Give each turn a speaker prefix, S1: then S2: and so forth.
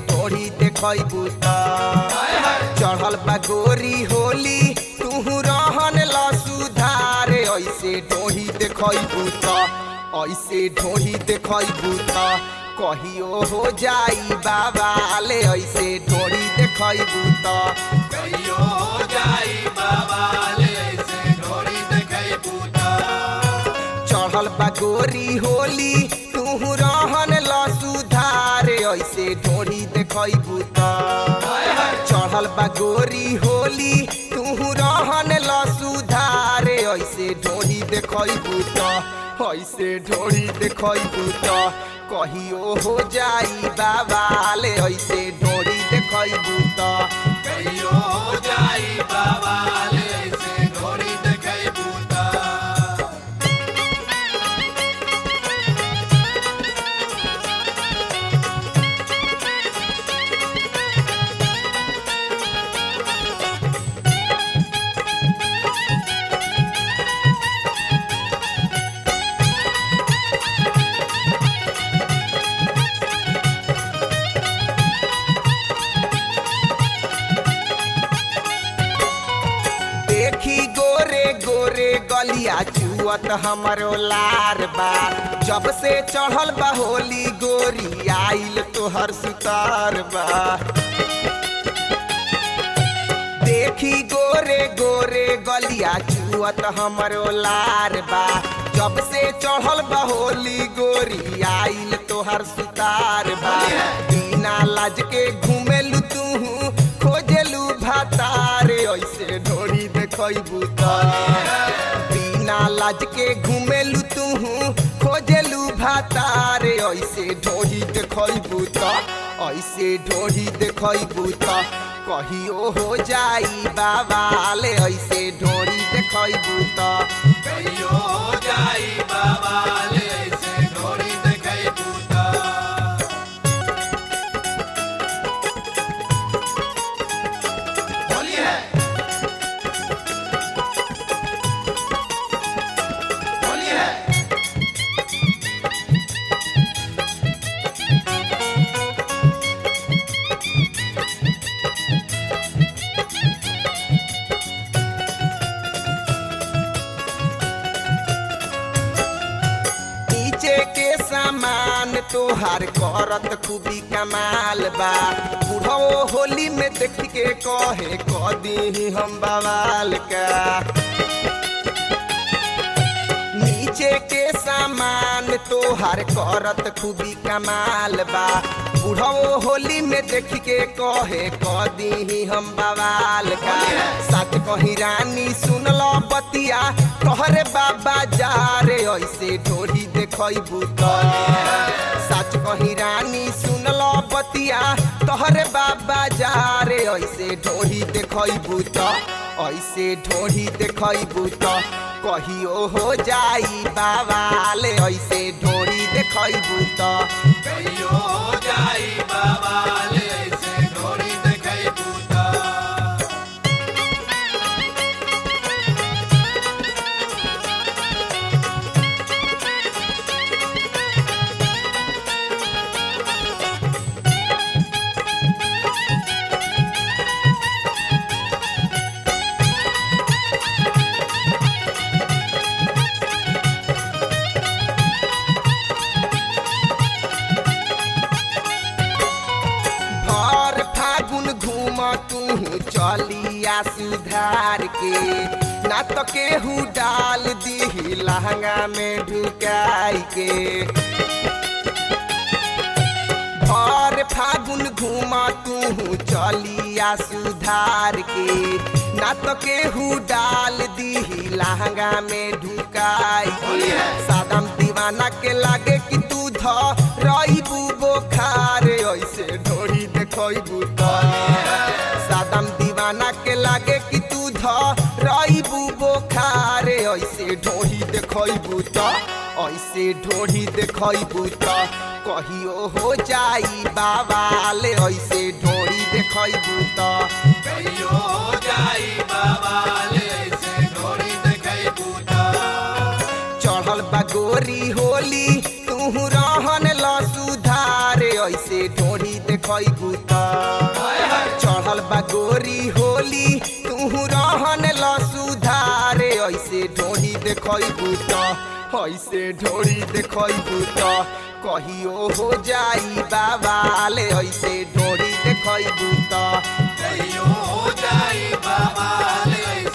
S1: ढोड़ी देखबू त चढ़ल बा गोरी होली तू रहन ल सुधार ऐसे ढोड़ी देखबू त ऐसे ढोड़ी देखबू त कहियो हो जाई बाबा ले ऐसे ढोड़ी देखबू त
S2: कहियो हो जाई बाबा ले ऐसे ढोरी देखै बूता
S1: चढ़ल बा गोरी होली तू रहन ल सुधार ऐसे ढोड़ी देखबू त चढ़ल बा गोरी होली तू रहन ल सुधार ऐसे ढोड़ी देखबू त ऐसे ढोड़ी देखबू त कहियो हो जाई बाबा ले ऐसे ढोड़ी देखबू त
S2: कहियो हो जाई बाबा ले ऐसे ढोरी देखै बूता
S1: देखी गोरे गोरे गलिया चुअत हमरो लार बा जब से चढ़ल बा होली गोरी आइल तोहर सुतार बा देखी गोरे गोरे गलिया चुअत हमरो लार बा जब से चढ़ल बा होली गोरी आइल तोहर सुतार बा बिना लाज के घूमेलू तू खोजेलू भातार ऐसे ढोरी देखबू त बिना लाज के घूमेलू तू खोजेलू भातार ऐसे ढोरी देखबू त ऐसे ढोरी देखबू त कहियो हो जाई बाबा ले ऐसे ढोरी देखबू त
S2: कहियो हो जाई बाबा ले ऐसे ढोरी देखै बूता होली है होली है
S1: नीचे के सामान तोहार करत खूबी कमाल बा बुढ़ो होली में देख के कहे कदी हम बवाल का नीचे के सामान तोहार करत खूबी कमाल बा बुढ़ो होली में देख के कहे कदी हम बवाल का सच कही रानी सुनल बतिया कहरे बाबा जा रे ऐसे ढोरी देखबू त सच कही रानी सुनल बतिया तोहरे बाबा जा रे ऐसे ढोरी देखबू त ऐसे ढोरी देखबू त कहियो हो जाई बाबा ले ऐसे ढोरी देखबू त
S2: कहियो हो जाई बाबा ले ऐसे ढोरी देखै बूता
S1: भर फागुन घूम तू चलिया सुधार के ना तो केहू डाल दी लहंगा में ढुकाई के भर फागुन घूम तू चलिया सुधार के ना तो केहू डाल दी लहंगा में ढुकाई के सादम दीवाना के लागे कि तू ध रही बोखार ऐसे ढोरी देखबू त सादम दीवाना के लागे कि तू ध रही बोखार ऐसे ढोरी देखबू त ऐसे ढोरी देखबू त कहियो हो जाई बाबा ले ऐसे ढोरी देखबू त
S2: कहियो हो जाई बाबा ले ऐसे ढोरी देखै बूता
S1: चढ़ल बा गोरी होली तू रहन ल सुधार ऐसे ढोरी देख देखैबू त चढ़ल बा गोरी होली तू रहन ल सुधारे ऐसे ढोरी देखैबू त ऐसे ढोरी देखैबू त कहियो हो जाई बाबाले ऐसे ढोरी देखैबू त
S2: कहियो हो जाई बाबा ले